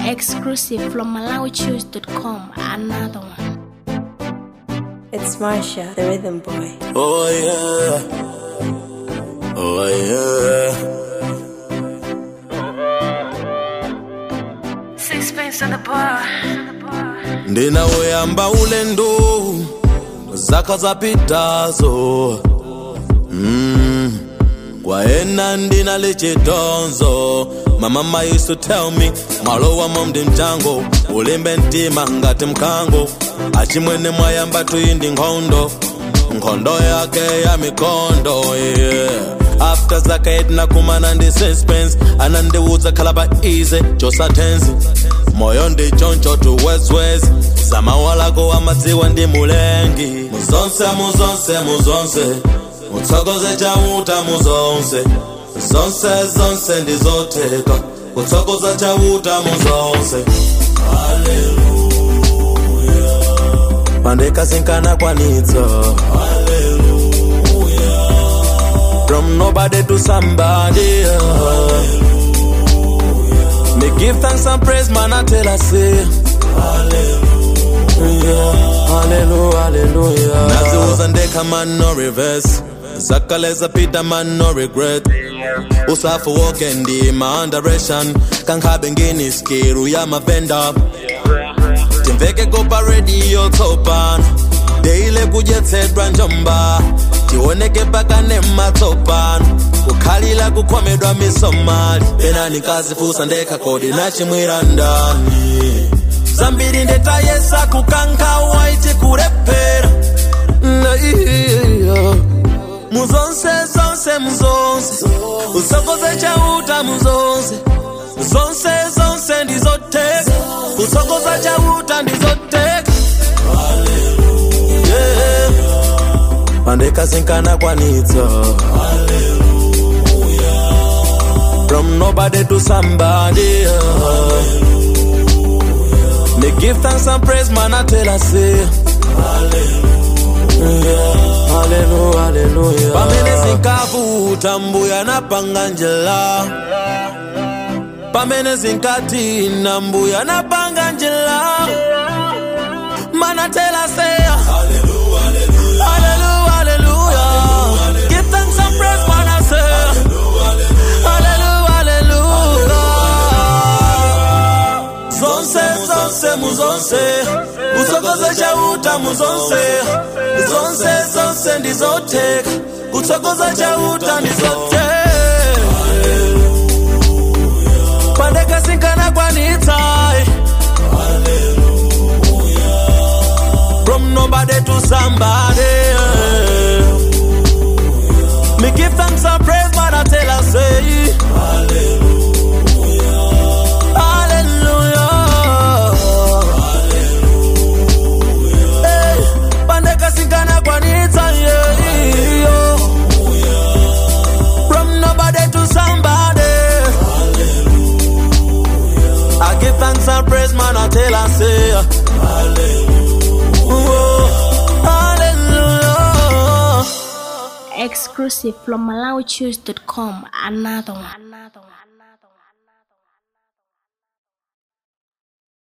Exclusive from MalawiChoose.com. Another one. It's Marsha, the rhythm boy. Oh yeah. Oh yeah. Sixpence on the bar. ndinauyamba ulendo zaka zapitazo mm. kwaena ndinali chidonzo my mama used to tell me mwalo wamo ndi mchango ulimbe mtima ngati mkango achimwene mwayamba tuyindi nkhondo nkhondo yake ya mikondo yeah. after zake tinakumana ndi suspense anandiwudza khala pa easy chosatenzi moyo ndi choncho tuwezwezi zamawalako amadziwa ndi mulengi muzonse muzonse muzonse mutsokoze chauta muzonse zonse zonse ndizotheka kutsokoza chauta muzonse Hallelujah. pandekasinkana kwanitsa from nobody to somebody me give thanks and praise man I tell I say Hallelujah Hallelujah Hallelujah Naziuza ndeka man no reverse zakaleza pita man no regret usafu woke ndi ma underation kankhabe ngini skiru ya mavenda timveke kopa radio tsopano deile kudyetsedwa njomba tioneke pakane matsopano kukhalila kukhomedwa misomali penani kazifusa ndekha kodi nachimwira ndani zambiri ndetayesa kukankha waiti kulephera Na iya. muzonse zonse muzonse usokoze chauta muzonse zonse zonse ndizoteka kusokoza chauta ndizoteka yeah. pandekasinkana kwanitsa from nobody to somebody me give thanks and praise man I tell I say Hallelujah, hallelujah. pamene zinkavuta mbuya napanga njira pamene zinkatina mbuya napanga njira mana tell I say Hallelujah, hallelujah. Give thanks and praise, man, I say. Hallelujah, hallelujah. Zonse, zonse, muzonse. Usokoze chauta muzonse. Zonse, zonse, ndizoteka. Kutsokoza chauta ndizoteka. Pandekasinkana kwanitsa. From nobody to somebody. Me give thanks and praise, but I tell her say Hallelujah. Hey, pandeka sinkana kwanitsa yeah, yo. From nobody to somebody. I give thanks and praise, man. I tell her say Whoa, Hallelujah. Exclusive from MalawiChoose.com. Another one. Another one.